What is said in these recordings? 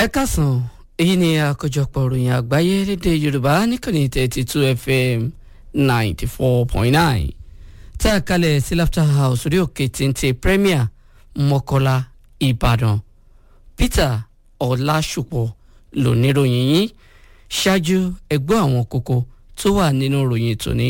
ẹ kásán èyí ni àkójọpọ̀ ìròyìn àgbáyé lédè yorùbá níkànnì thirty two fm ninety four point nine tá a kalẹ̀ sí laughter house orí òkè téńté premier mọ́kọ́lá ìbàdàn peter ọlásùpọ̀ lóníròyìn yín ṣáájú ẹgbẹ́ àwọn kókó tó wà nínú ìròyìn tòní.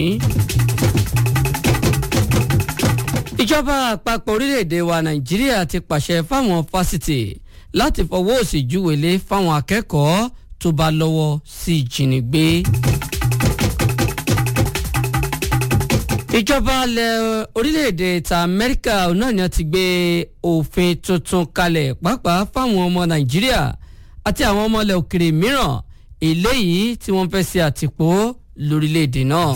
ìjọba àpapọ̀ orílẹ̀-èdè wa nàìjíríà ti pàṣẹ fáwọn fásitì láti fọwọ́ òsì júwèlé fáwọn akẹ́kọ̀ọ́ tó bá lọ́wọ́ sí ìjínigbé. ìjọba ilẹ̀ orílẹ̀-èdè ta amẹ́ríkà náà ni wọ́n ti gbé òfin tuntun kalẹ̀ pàápàá fáwọn ọmọ nàìjíríà àti àwọn ọmọ ilẹ̀ òkèrè mìíràn eléyìí tí wọ́n fẹ́ ṣe àtìpó lórílẹ̀-èdè náà.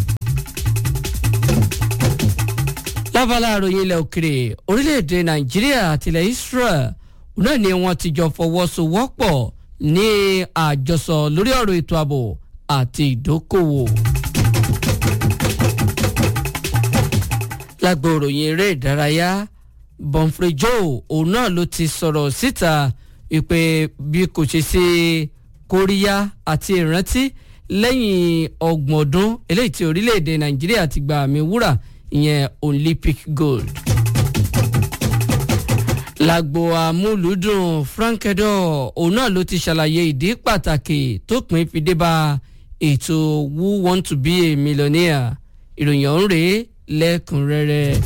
lábala àròyìn ilẹ̀ òkèrè orílẹ̀-èdè nàìjíríà àti ilẹ̀ israel náà ni wọ́n ti jọ fọwọ́sowọ́pọ̀ ní àjọsọ lórí ọ̀rọ̀ ètò ààbò àti ìdókòwò. lágbo ìròyìn eré ìdárayá bonfrey joe òun náà ló ti sọ̀rọ̀ síta wípé bí kò ṣe sí kóríyá àti ìrántí lẹ́yìn ọgbọ̀n ọdún eléyìí tí orílẹ̀-èdè nàìjíríà ti gba àmì wúrà ìyẹn olympic gold lágbo amúlùúdùn frank edo òun náà ló ti ṣàlàyé ìdí pàtàkì tó pín fi dé bá ètò who want to be a millionaire ìròyìn ọ̀hún rèé lẹ́kùnrẹ́rẹ́.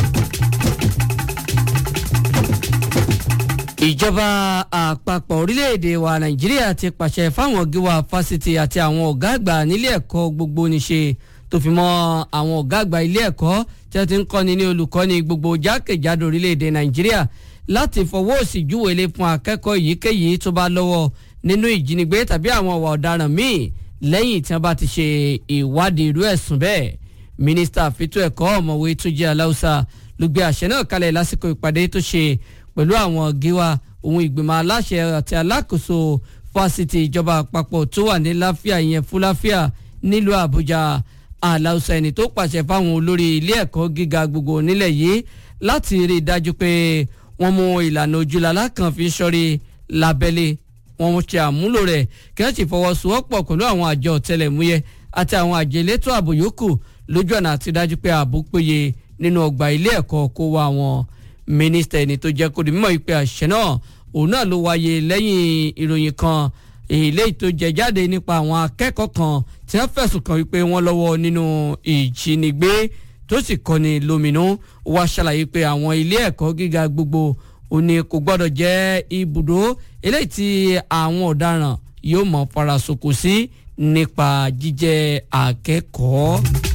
ìjọba àpapọ̀ orílẹ̀-èdè wa nàìjíríà ti pàṣẹ fáwọn gíwá fásitì àti àwọn ọ̀gá àgbà nílé ẹ̀kọ́ gbogbo níṣe tó fi mọ́ àwọn ọ̀gá àgbà ilé ẹ̀kọ́ tí wọ́n ti ń kọ́ni ní olùkọ́ni gbogbo jákèjádò orílẹ̀-èdè nàìjíríà láti fọwọ́ òsì júwèlé fún akẹ́kọ̀ọ́ èyíkéyìí tó bá lọ́wọ́ nínú ìjínigbé tàbí àwọn ọ̀wà ọ̀daràn míì lẹ́yìn tí wọ́n bá ti ṣe ìwádìí irú ẹ̀sùn bẹ́ẹ̀ mínísítà fìtò ẹ̀kọ́ ọ̀mọ̀wé túnjí aláùsà ló gbé àṣẹ náà kalẹ̀ lásìkò ìpàdé tó ṣe pẹ̀lú àwọn gíwá ohun ìgbìmọ̀ aláṣẹ àti alákòóso fásitì ìjọba àpapọ̀ tó wà ní láfíà ìyẹn fúláfíà nílùú àbújá aláùsà ẹni tó pàṣẹ fáwọn olórí ilé ẹ̀kọ́ gíga gbogbo nílẹ̀ yìí láti rí i dájú pé wọ́n mú ìlànà ojúlala kan fi sọ́rí lábẹ́lé wọ́n ṣe àmúlò rẹ̀ kí wọ́n sì fọwọ́sowọ́pọ̀ pẹ̀lú àwọn àjọ ọ̀tẹlẹ̀múyẹ́ àti àwọn àjọ elétò ààbò yòókù lójú ọ̀nà àti dájú pé ààbò péye nínú ọgbà ilé ẹ̀kọ́ kó wá wọn. mínísítà ẹni tó jẹ́ kó di mímọ́ ìpè àṣẹ náà òun náà ló wáyé lẹ́yìn ìròyìn kan èlé tó jẹ jáde nípa àwọn akẹ́kọ̀ọ́ kan tí wọ́n fẹ̀sùn kàn wípé wọ́n lọ́wọ́ nínú ìjínigbé tó sì kọni lóminú wá ṣàlàyé pé àwọn ilé ẹ̀kọ́ gíga gbogbo òní kò gbọ́dọ̀ jẹ́ ibùdó eléyìí tí àwọn ọ̀daràn yóò mọ̀ farasoko sí nípa jíjẹ́ akẹ́kọ̀ọ́.